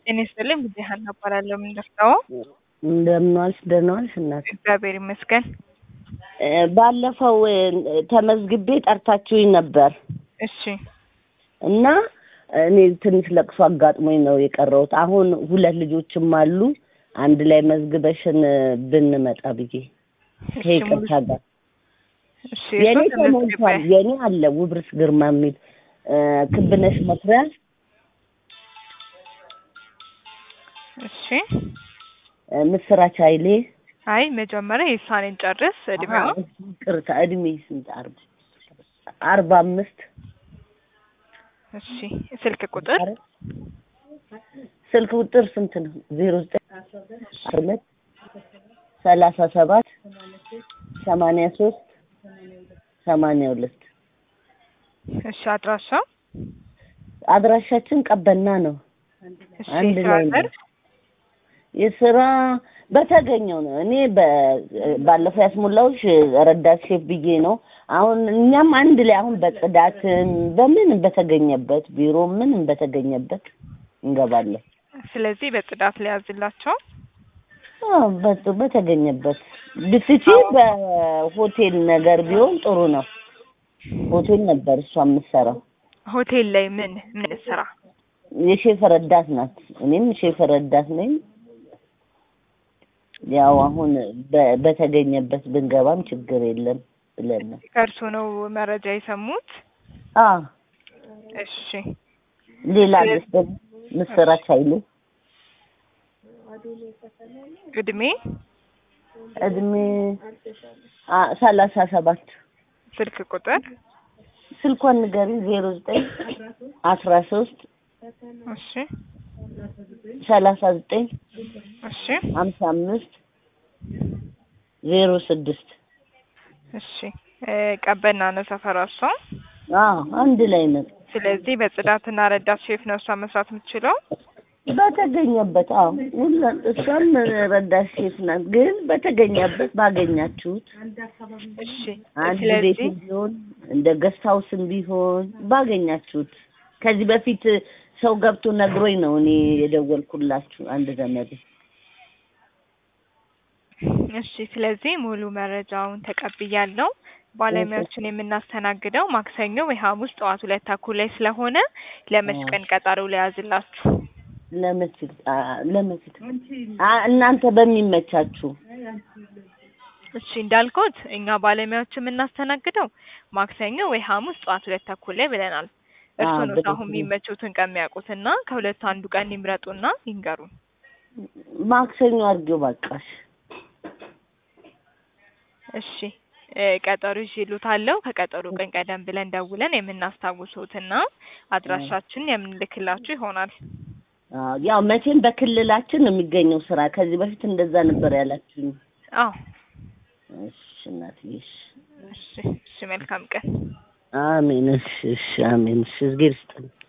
ጤና ይስጥልኝ ጊዜ ሀና እባላለሁ። የምንደርሰው እንደምን ዋልሽ? ደህና ዋልሽ እናት? እግዚአብሔር ይመስገን። እ ባለፈው እ ተመዝግቤ ጠርታችሁኝ ነበር እሺ እና እኔ ትንሽ ለቅሶ አጋጥሞኝ ነው የቀረሁት። አሁን ሁለት ልጆችም አሉ አንድ ላይ መዝግበሽን ብንመጣ ብዬ እሺ፣ ከይቅርታ ሙሉ- ጋር እሺ የኔ እርስዎ ተመዝግበው ተሞልቷል። የኔ አለ ውብርስ ግርማ የሚል እ ክብነሽ መኩሪያ እሺ። እ ምስራች ኃይሌ አይ መጀመሪያ የሳኔን ጨርስ እድሜዋ አዎ፣ ይቅርታ እድሜ ስንት አርባ አርባ አምስት እሺ። ስልክ ቁጥር ስልክ ቁጥር ስንት ነው? ዜሮ ዘጠኝ አስራ ሁለት ሰላሳ ሰባት ሰማንያ ሶስት ሰማንያ ሁለት እሺ። አድራሻ አድራሻችን ቀበና ነው። እሺ። አንድ የስራ ላይ ነው። ዘርፍ የስራ በተገኘው ነው። እኔ በ- ባለፈው ያስሞላሁሽ ረዳት ሼፍ ብዬ ነው። አሁን እኛም አንድ ላይ አሁን በጽዳትም በምንም በተገኘበት ቢሮ ምንም በተገኘበት እንገባለን። ስለዚህ በጽዳት ላይ ያዝላቸው። አዎ፣ በ- በተገኘበት ብትቺ በሆቴል ነገር ቢሆን ጥሩ ነው። ሆቴል ነበር እሷ የምትሰራው። ሆቴል ላይ ምን ምን ስራ? የሼፍ ረዳት ናት። እኔም ሼፍ ረዳት ነኝ። ያው አሁን በ- በተገኘበት ብንገባም ችግር የለም ብለን ነው። ከእርሱ ነው መረጃ የሰሙት? አዎ እሺ። ሌላ አለች ደግሞ ምስራች ኃይሌ እድሜ እድሜ አ ሰላሳ ሰባት ስልክ ቁጥር ስልኳን ንገሪኝ ዜሮ ዘጠኝ አስራ ሶስት እሺ ሰላሳ ዘጠኝ እሺ ሀምሳ አምስት ዜሮ ስድስት እሺ እ ቀበና ነው ሰፈሯ እሷ። አዎ አንድ ላይ ነው። ስለዚህ በጽዳትና ረዳት ሼፍ ነው እሷ መስራት የምትችለው። በተገኘበት አዎ ሁላ እሷም ረዳት ሼፍ ናት። ግን በተገኘበት ባገኛችሁት እሺ አንድ ስለዚህ ቤትም ቢሆን እንደ ገስት ሀውስም ቢሆን ባገኛችሁት ከዚህ በፊት ሰው ገብቶ ነግሮኝ ነው እኔ የደወልኩላችሁ አንድ ዘመድ እሺ ስለዚህ ሙሉ መረጃውን ተቀብያለሁ። ባለሙያዎችን የምናስተናግደው ማክሰኞ ወይ ሐሙስ ጠዋት ሁለት ተኩል ላይ ስለሆነ ለመች ቀን ቀጠሮ ለያዝላችሁ? ለመስል ለመስል እናንተ በሚመቻችሁ እሺ እንዳልኩት እኛ ባለሙያዎች የምናስተናግደው ማክሰኞ ወይ ሐሙስ ጠዋት ሁለት ተኩል ላይ ብለናል። እርሱ አዎ፣ ነው በትክክል። አሁን የሚመቹትን ቀን የሚያውቁትና ከሁለቱ አንዱ ቀን ይምረጡና ይንገሩን። ማክሰኞ አድርጌው በቃሽ። እሺ እ ቀጠሮ ይዤልዎታለሁ። ከቀጠሮ ቀን ቀደም ብለን ደውለን የምናስታውሶትና አድራሻችን የምንልክላችሁ ይሆናል። አዎ፣ ያው መቼም በክልላችን ነው የሚገኘው ስራ። ከዚህ በፊት እንደዛ ነበር ያላችሁኝ። አዎ እሺ እናትዬ፣ እሺ። እሺ እሺ መልካም ቀን። አሜን። እሺ፣ እሺ፣ አሜን። እሺ፣ እግዜር ይስጥልኝ።